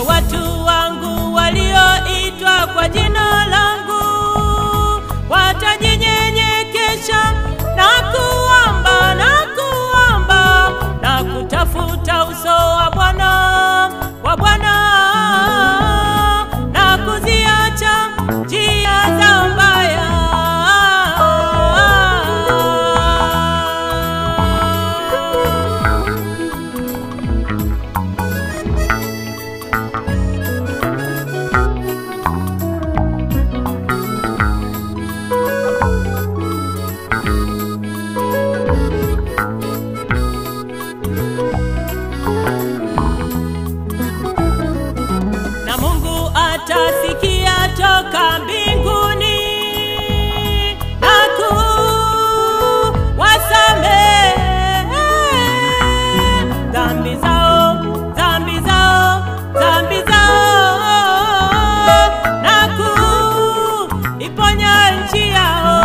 watu wangu walioitwa kwa jina langu watajinyenyekesha na kuomba na kuomba na kutafuta uso wa Bwana wa Bwana na kuziacha njia za mbaya. na Mungu atasikia toka mbinguni na kuwasamehe dhambi zao, dhambi zao, dhambi zao na kuiponya nchi yao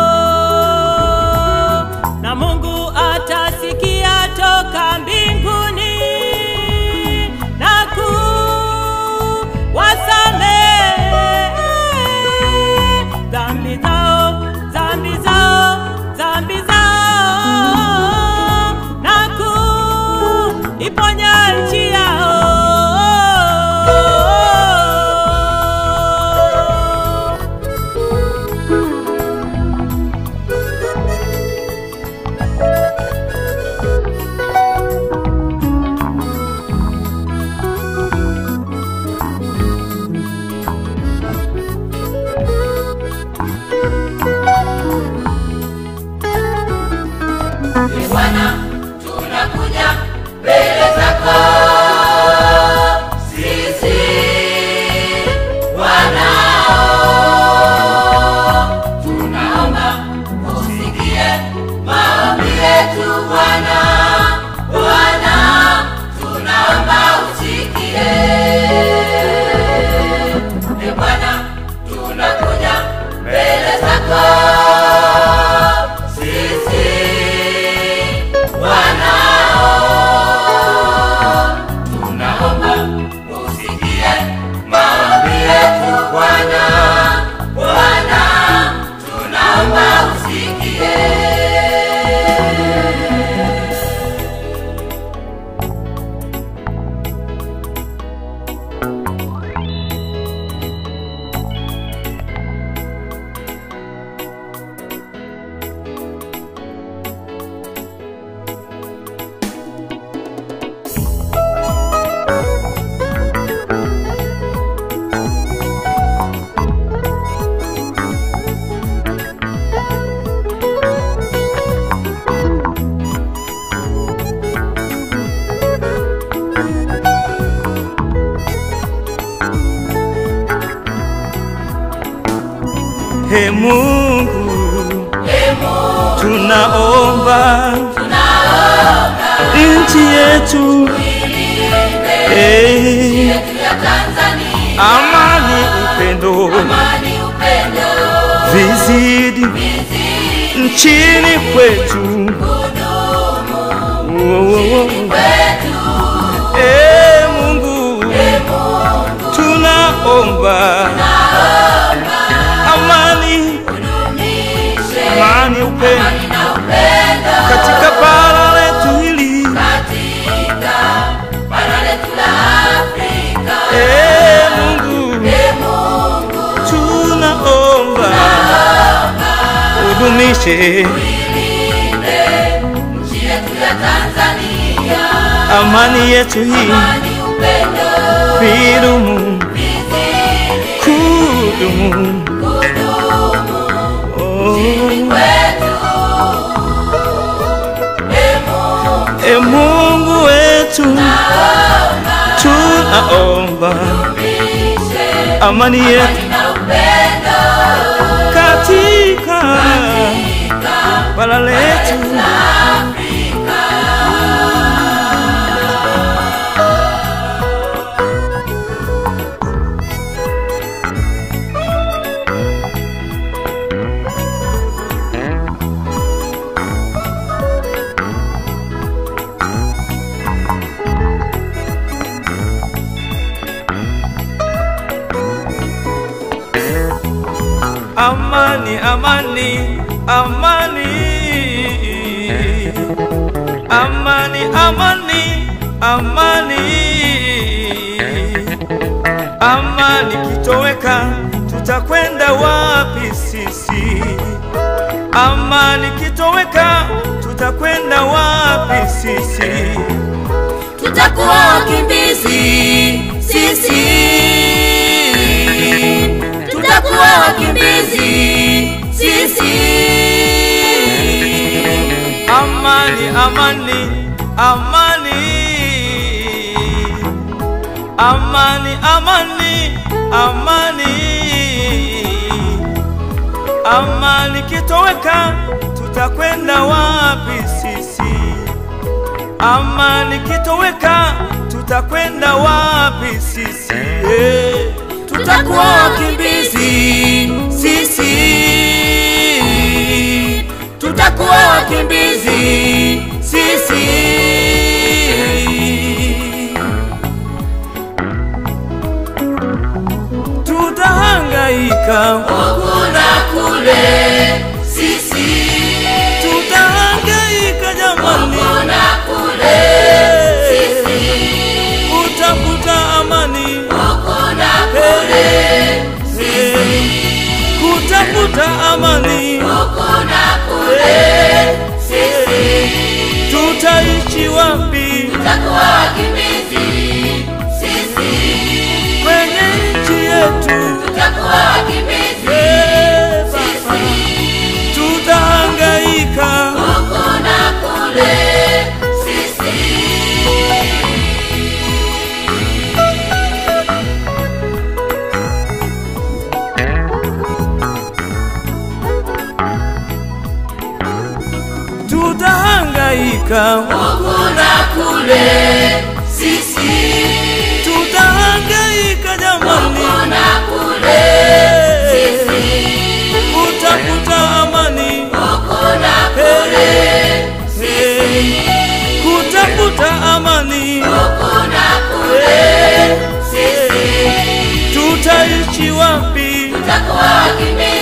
na Mungu atasikia toka mbinguni na kuwasamehe dhambi zao, dhambi zao, dhambi zao na kuiponya nchi yao. Ee Bwana, tunakuja mbele zako sisi wanao, tunaomba usikie maombi yetu Bwana. Bwana, tunaomba usikie. Ee Bwana, tunakuja mbele zako sisi wanao, tunaomba usikie maombi yetu Bwana. Bwana, tunaomba usikie. He Mungu, tunaomba nchi yetu eh, yetu ya Tanzania, amani, upendo amani, upendo, vizidi vizidi nchini kwetu. Oh, oh, oh. kwetu. Eh, Mungu, tunaomba amani, Dumishe amani, upendo amani na upendo katika bara letu hili. katika bara letu la Afrika. Eh, Mungu, Ee Mungu, tunaomba udumishe ilinde nchi yetu ya Tanzania, amani yetu hii, amani, upendo, vidumu vizidi kudumu. kudumu Oh, kwetu. Ee Mungu, e Mungu wetu, tunaomba dumishe amani yetu amani na upendo katika bara letu. amani, amani, amani, amani, amani, amani, amani kitoweka, tutakwenda wapi sisi? Amani kitoweka, tutakwenda wapi sisi? tutakuwa wakimbizi sisi, tutakuwa wakimbizi sisi. Amani, amani, amani, amani, amani, amani, amani kitoweka, tutakwenda wapi sisi? Amani kitoweka, tutakwenda wapi sisi? Eh, Tutakuwa wakimbizi sisi, tutakuwa wakimbizi sisi. Tutahangaika, Huku na kule sisi, tutahangaika jamani, huku na kule sisi, kutafuta amani, huku na kule eh, kutafuta amani, huku na kule sisi. tutaishi wapi Tutakuwa wakimbizi sisi, kwenye nchi yetu? tutakuwa wakimbizi Eh, Baba, tutahangaika, huku na kule sisi. tutahangaika, Huku na kule sisi, tutahangaika jamani, huku na kule sisi, kutafuta amani, huku na kule eh, kutafuta amani, huku na kule sisi. tutaishi wapi Tutakuwa wakimbizi